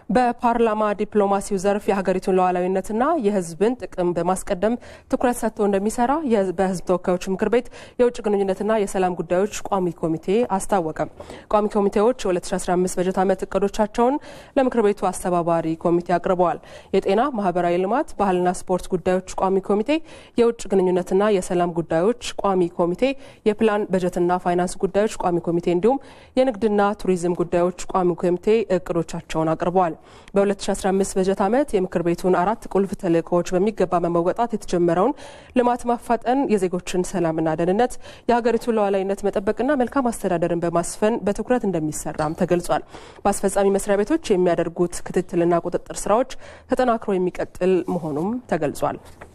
በፓርላማ ዲፕሎማሲው ዘርፍ የሀገሪቱን ሉዓላዊነትና የሕዝብን ጥቅም በማስቀደም ትኩረት ሰጥቶ እንደሚሰራ በሕዝብ ተወካዮች ምክር ቤት የውጭ ግንኙነትና የሰላም ጉዳዮች ቋሚ ኮሚቴ አስታወቀ። ቋሚ ኮሚቴዎች የ2015 በጀት ዓመት እቅዶቻቸውን ለምክር ቤቱ አስተባባሪ ኮሚቴ አቅርበዋል። የጤና ማህበራዊ ልማት፣ ባህልና ስፖርት ጉዳዮች ቋሚ ኮሚቴ፣ የውጭ ግንኙነትና የሰላም ጉዳዮች ቋሚ ኮሚቴ፣ የፕላን በጀትና ፋይናንስ ጉዳዮች ቋሚ ኮሚቴ እንዲሁም የንግድና ቱሪዝም ጉዳዮች ቋሚ ኮሚቴ እቅዶቻቸውን አቅርበዋል። በ2015 በጀት ዓመት የምክር ቤቱን አራት ቁልፍ ተልእኮዎች በሚገባ በመወጣት የተጀመረውን ልማት ማፋጠን፣ የዜጎችን ሰላምና ደህንነት፣ የሀገሪቱን ሉዓላዊነት መጠበቅና መልካም አስተዳደርን በማስፈን በትኩረት እንደሚሰራም ተገልጿል። በአስፈጻሚ መስሪያ ቤቶች የሚያደርጉት ክትትልና ቁጥጥር ስራዎች ተጠናክሮ የሚቀጥል መሆኑም ተገልጿል።